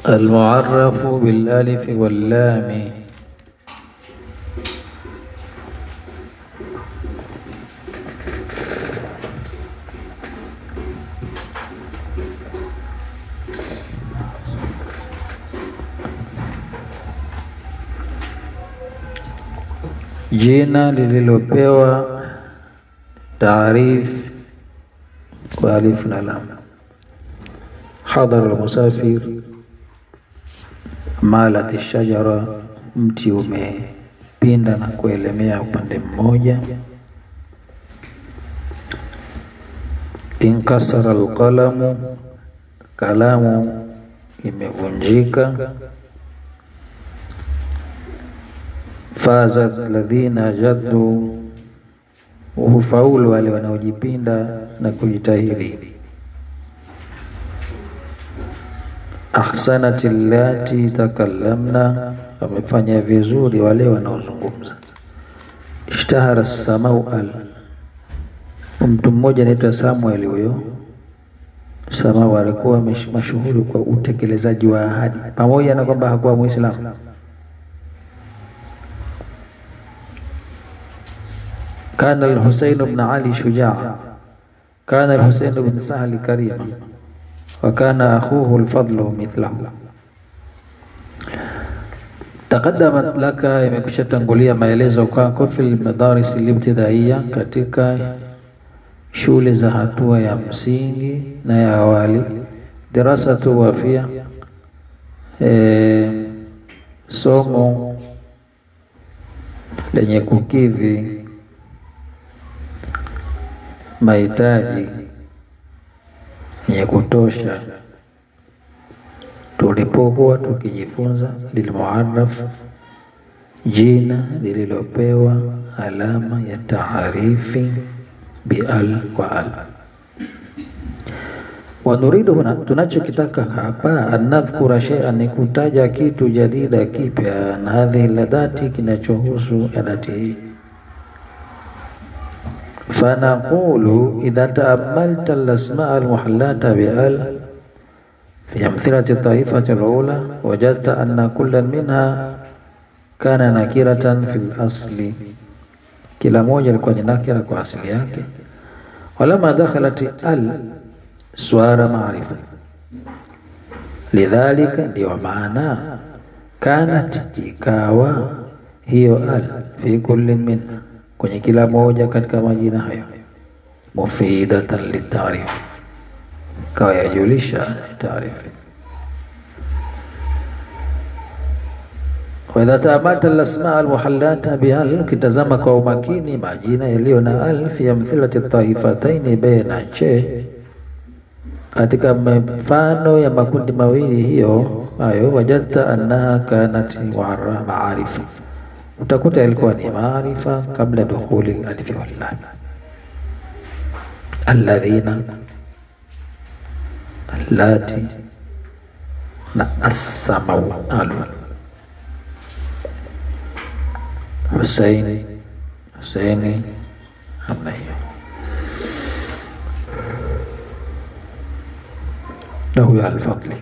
المعرف بالالف واللام jina lililopewa taarif kwa alif na lam. Hadhara almusafir, malat shajara, mti umepinda na kuelemea upande mmoja. Inkasara alqalamu, kalamu imevunjika. Fazat ladhina jaddu, hufaulu wale wanaojipinda na kujitahidi. Ahsanat allati takallamna, wamefanya vizuri wale wanaozungumza. Ishtahara samau al, mtu mmoja anaitwa Samuel. Huyo Samau alikuwa mashuhuri kwa utekelezaji wa ahadi, pamoja na kwamba hakuwa Muislamu. Kana al-Husayn ibn Ali shujaa, kana al-Husayn ibn Sahli karima wa kana akhuhu al-Fadlu mithlahu. Taqaddamat laka, imekusha tangulia maelezo kwako, fil madaris al-ibtidaiya, katika shule za hatua ya msingi na ya awali. Dirasatu wafia, e, somo lenye kukidhi mahitaji yenye kutosha tulipokuwa tukijifunza lilmuarraf, jina lililopewa alama ya taarifi bial kwa al. Wanuridu huna, tunachokitaka hapa anadhkura shay'an, ni kutaja kitu jadida kipya, na hadhihi ladati, kinachohusu adati hii fanaqulu idha taamalta alasmaa almuhallata bial fi amthilati taifati alula wajadta anna kullan minha kana nakiratan fi lasli, kila moja ilikuwa ni nakira kwa asili yake. Walama dakhalat al swara maarifa, lidhalika, ndio maana kanat, ikawa hiyo al fi kulli minha kwenye kila moja katika majina hayo, mufidatan litaarifi, kawa yajulisha taarifi. Wa idha taamalta alasmaa almuhallata bihal, ukitazama kwa umakini majina yaliyo na al fi amthilati taifataini baina che, katika mfano ya makundi mawili hiyo hayo, wajadta annaha kanat maarifa utakuta ilikuwa ni maarifa kabla dukhuli alifi wallam. Alladhina, allati na assamau alu Husaini, Husaini, namna hiyo. Na huyo Alfadli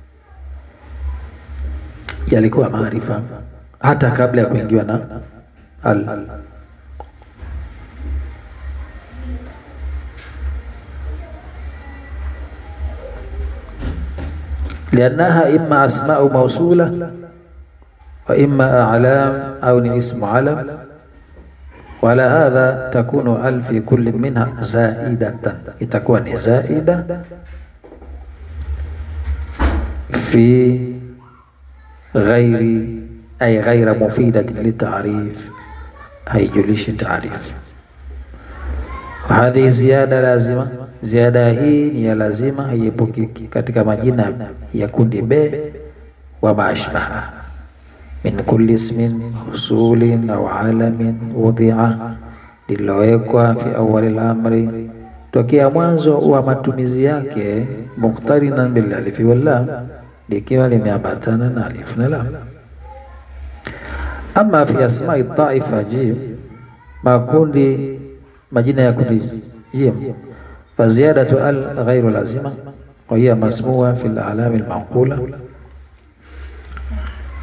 yalikuwa maarifa hata kabla ya kuingiwa na al. liannaha imma asmau mausula wa imma a'lam au ni ismu alam wala hadha takunu al fi kulli minha zaidatan, itakuwa ni zaida fi ghairi ay ghaira mufidatin litaarif, haijulishi taarif. Hadhihi ziyada lazima, ziada hii ni ya lazima, haiepukiki katika majina ya kundi B wa maashbaha min kulli ismin husulin au alamin wudhia, lilowekwa fi awali lamri, tokea mwanzo wa matumizi yake, muqtarinan bil alifi wal lam, likiwa limeambatana na alif na lam ama fi asmai taifa jim, makundi majina ya kundi jim, fa ziyadatu al ghairu lazima wa hiya masmua fi al alami al manqula,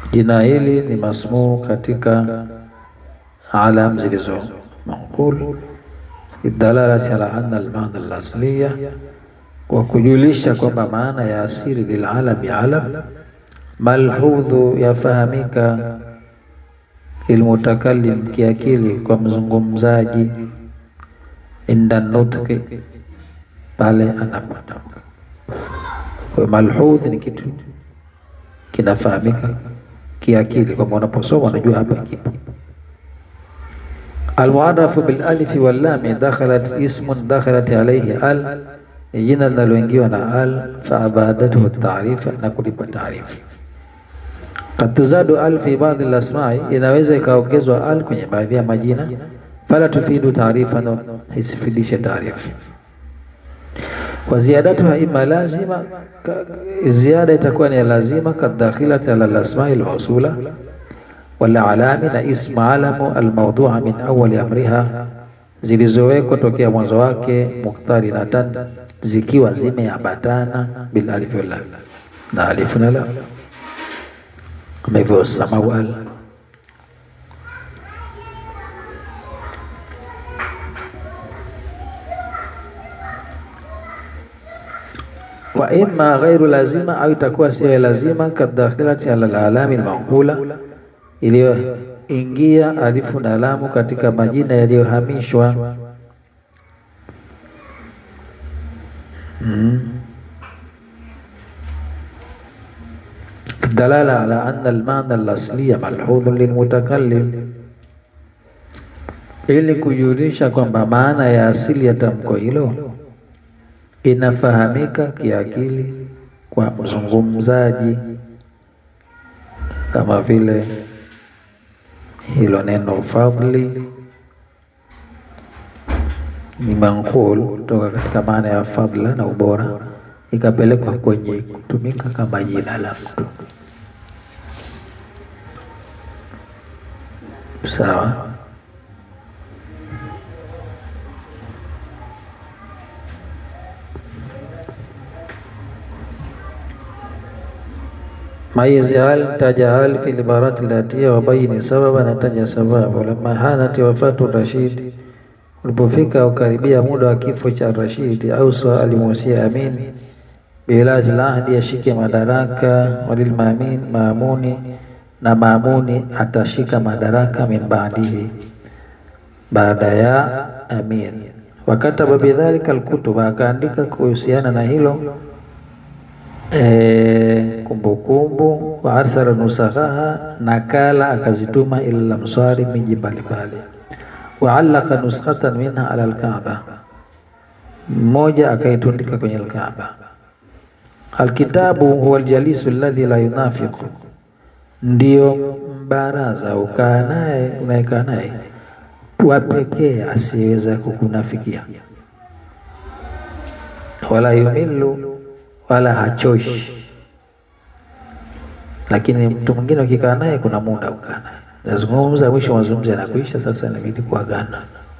Jina hili ni masmuu katika alam zilizo manqul lidalalati ala anna almaana alasliya, kwa kujulisha kwamba maana ya asili lilalami alam malhudhu yafahamika lilmutakallim kiakili kwa mzungumzaji inda nutqi pale anapotamka. Kwa malhudh ni kitu kinafahamika kiakili kwamba unaposoma unajua hapa kipo. Almuarafu bil alifi wal lam dakhalat ismun dakhalat alayhi al, ni jina linaloingiwa na al, fa abadathu taarifa, na kulipa taarifa. Kad tuzadu al fi baadhi al asma'i, inaweza ikaongezwa al kwenye baadhi ya majina, fala tufidu taarifa, na isifidishe taarifa wa ziyadatuha ima lazima, ziada itakuwa ni lazima, kadakhilati ala lasmai almausula wala alami na ismu alamu almawdua min awali amriha, zilizowekwa tokea mwanzo wake, muqtarinatan, zikiwa zimeambatana bil alif wal lam, na alifu na lam, kama hivyo samau al wa imma ghairu lazima au itakuwa sio lazima, kadakhilati ala alalami almanqula, iliyoingia alifu na alamu katika majina yaliyohamishwa. mm. dalala ala anna almaana alasliya malhudhun lilmutakallim, ili kujulisha kwamba maana ya asili ya tamko hilo inafahamika kiakili kwa mzungumzaji, kama vile hilo neno fadli ni manqul kutoka katika maana ya fadla na ubora, ikapelekwa kwenye kutumika kama jina la mtu. Sawa. Maizi hal taja hal fi libarati latia wabaini sababa, na taja sababu. Lama hanati wafatu Rashid, ulipofika ukaribia muda wa kifo cha Rashid, ausa alimuhusia Amin bilaji lahdi, ashike madaraka, walilmamin maamuni, na maamuni atashika madaraka min baadihi, baada ya Amin. Wakataba bidhalika alkutuba, akaandika kuhusiana na hilo kumbukumbu wa arsala nusakhaha, nakala akazituma ila lamsari, miji mbalimbali. Wa allaka nuskhatan minha ala alkaaba, mmoja akaitundika kwenye alkaaba. Alkitabu huwa aljalisu alladhi la yunafiqu, ndio mbaraza ukaa naye unayekaa naye wa pekee asiyeweza kukunafikia, wala yumilu wala hachoshi. Lakini mtu mwingine ukikaa naye kuna muda ukaa naye nazungumza, mwisho mazungumzo yanakuisha, sasa inabidi kuagana.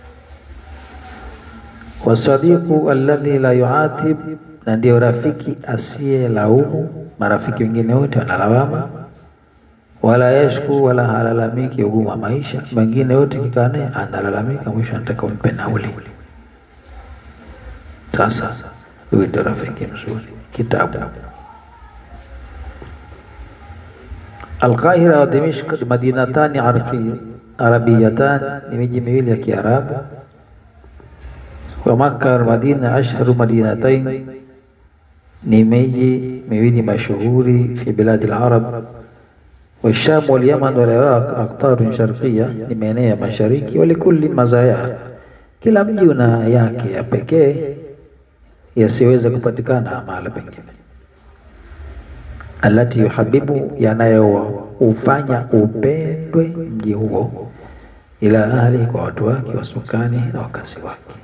Wasadiqu alladhi la yuatib, na ndio rafiki asiye laumu. Marafiki wengine wote wanalawama, wala yashku, wala halalamiki ugumu wa maisha. Mengine wote kikaa naye analalamika, mwisho anataka umpe nauli. Sasa huyu ndio rafiki mzuri. Kitabu Alqahira wa Dimishq madinatani arabiyatan, ni miji miwili ya Kiarabu. Wa Makka Madina ashharu madinatain, ni miji miwili mashuhuri fi biladi al-arab. Wa Sham wal Yaman wal Iraq aqtarun sharqiyya, ni maeneo ya mashariki. Wa likulli mazaya, kila mji una yake ya pekee yasiweza kupatikana mahala pengine. Alati yuhabibu, yanayoufanya upendwe mji huo, ila ahli, kwa watu wake, wasukani na wakazi wake.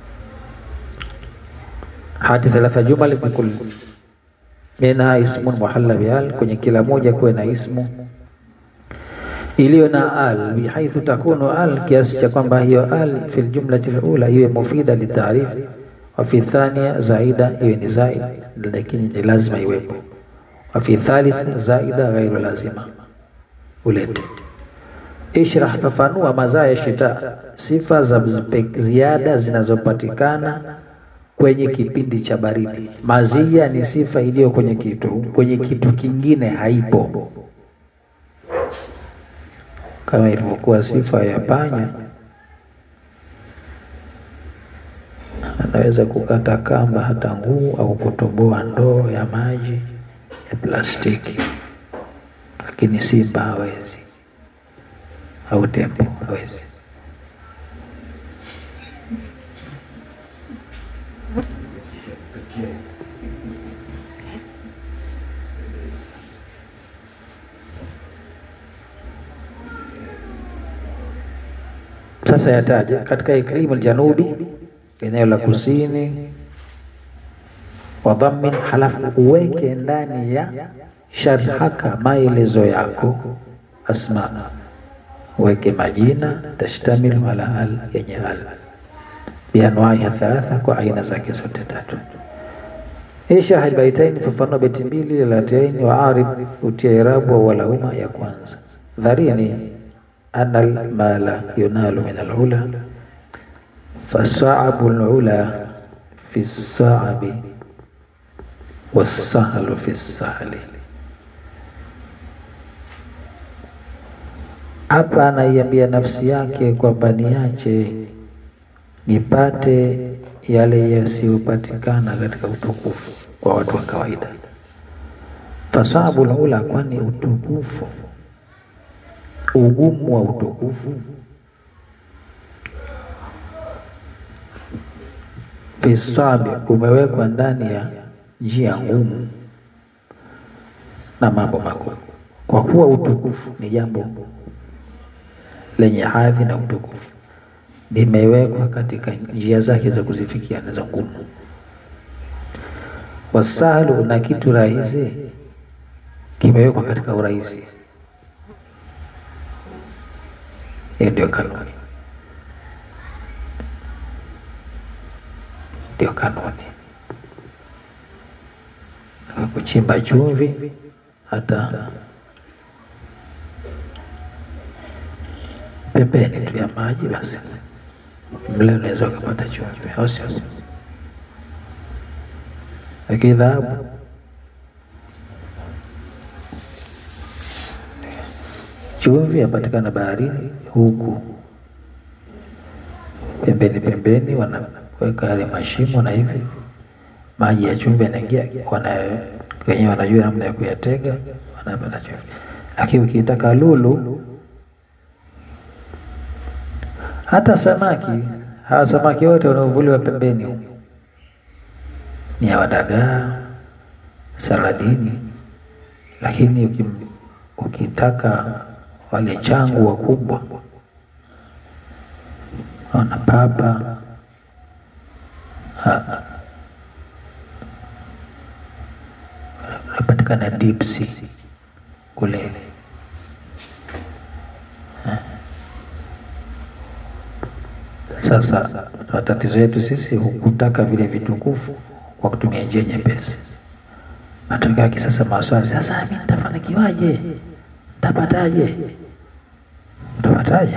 Hati thalatha jumal fi kulli minha ismun muhalla bial, kwenye kila moja kuwe na ismu iliyo na al, bihaithu takunu al, kiasi cha kwamba hiyo al fi ljumlati lula iwe mufida litaarifi wafi thania zaida iwe ni zaid, lakini ni lazima iwepo. Wafi thalith zaida ghairu lazima, ulete. Ishrah, fafanua mazaa ya shita, sifa za zipe- ziada zinazopatikana kwenye kipindi cha baridi. Mazia ni sifa iliyo kwenye kitu, kwenye kitu kingine haipo, kama ilivyokuwa sifa ya panya anaweza kukata kamba hata nguu au kutoboa ndoo ya maji ya plastiki, lakini simba hawezi, au tembo hawezi. Sasa yataja katika iklimu aljanubi, eneo la kusini, wa dhammin, halafu uweke ndani ya sharhaka maelezo yako, asma, uweke majina tashtamilu ala al, yenye al bianwaiha thalatha, kwa aina zake zote tatu. Ishrah albaitaini, fafanua beti mbili latiaini, wa arib, utia irabu awalahuma, ya kwanza dharini ana almala yunalu min alula fasaabu lula fi saabi wasahlu fi sahli. Hapa anaiambia nafsi yake kwamba niache nipate yale yasiyopatikana katika utukufu kwa watu wa kawaida. Fasabu lula, kwani utukufu ugumu wa utukufu fisabi umewekwa ndani ya njia ngumu na mambo makuu, kwa kuwa utukufu ni jambo lenye hadhi na utukufu limewekwa katika njia zake za kuzifikia na za ngumu. Wasahlu, na kitu rahisi kimewekwa katika urahisi. Hiyo ndio kanuni, ndio kanuni. Kuchimba chumvi hata pembeni tu ya maji, basi mle unaweza ukapata chumvi, au sio? Lakini dhahabu chumvi yapatikana baharini, huku pembeni pembeni wanaweka yale mashimo na hivi maji ya chumvi yanaingia, wana wenyewe wanajua namna ya kuyatega, wanapata chumvi. Lakini ukitaka lulu, hata samaki, hawa samaki wote wanaovuliwa pembeni huku ni ya wadagaa, saladini, lakini ukim, ukitaka wale changu wakubwa wana papa unapatikana deep sea kule ha. Sasa matatizo yetu sisi hukutaka vile vitukufu kwa kutumia njia nyepesi. Matokeo yake sasa maswali, sasa mimi nitafanikiwaje? Utapataje? Utapataje?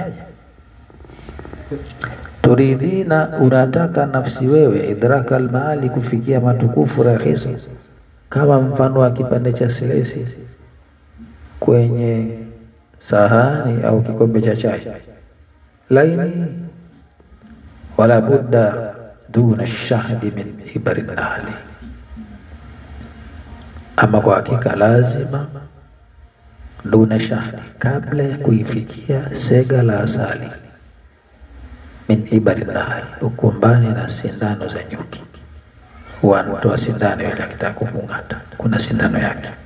Turidhina, unataka nafsi wewe, idraka almaali, kufikia matukufu rahisi, kama mfano wa kipande cha silesi kwenye sahani au kikombe cha chai laini, wala budda duna shahdi min ibari nahli, ama kwa hakika lazima duna shahdi, kabla ya kuifikia sega la asali, min ibari nahli, ukumbani na sindano za nyuki. Wanatoa sindano ile akitaka kukung'ata, kuna sindano yake